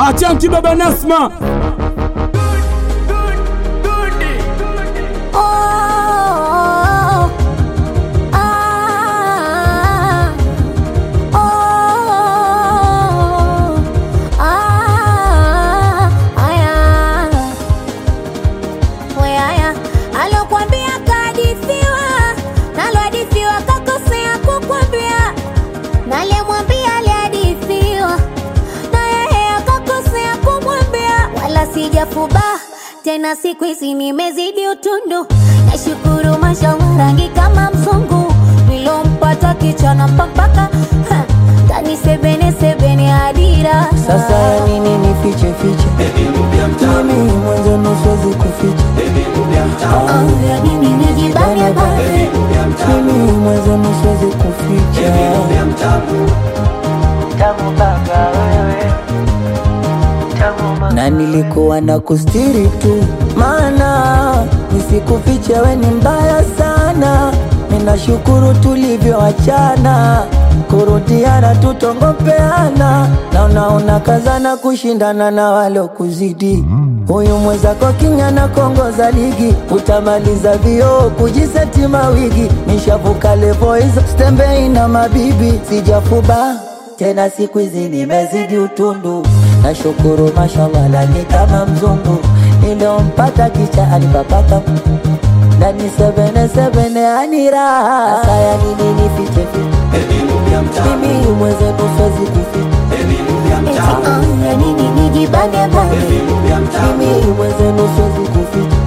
Achanki baba Nasma. Oh, ah, oh, ah, aya. We aya, alokuambia kahadithiwa, nalohadithiwa kakosea kukwambia, nalemwambia alihadithiwa, na yeye akakosea kumwambia, wala sijafuba tena, siku hizi nimezidi utundu, nashukuru mashallah, rangi kama mzungu, nilompata kichana mpaka tani sebene sebene adira Sasa ya nini nifiche fiche? Mimi mwanzo nusuwezi kuficha. Oh, ya nini nijibane bane Mimi mwanzo nusuwezi kuficha. Tamu baba wewe. Na nilikuwa na kustiri tu, maana nisikufiche, we ni mbaya sana. Ninashukuru tulivyoachana, kurudiana tutongopeana, na unaona kazana kushindana na walokuzidi. Huyu mwenzako kinyana kongoza ligi, utamaliza vioo kujiseti mawigi. Nishavuka levo hizo, stembei na mabibi, sijafuba tena siku hizi nimezidi utundu, nashukuru mashallah, lani kama mzungu niliompata kicha alipapaka ndani sebene sebene anira saya nini nifiche fiche mimi mwenzenu siwezi kuficha Eti, oh, ya nini nijibane bane mimi mwenzenu siwezi kuficha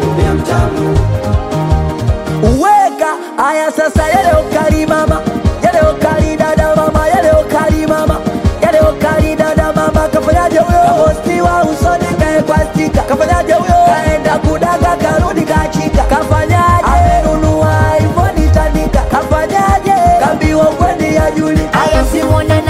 uweka aya sasa yale ukali mama yale ukali dada mama yale ukali mama yale ukali dada mama kafanyaje huyo kapostiwa usoni kaekwa stika kafanyaje huyo kaenda kudaga karudi kachika kafanyaje amenunua iphone tandika kafanyaje kambiwa kweni ya juli aya simuone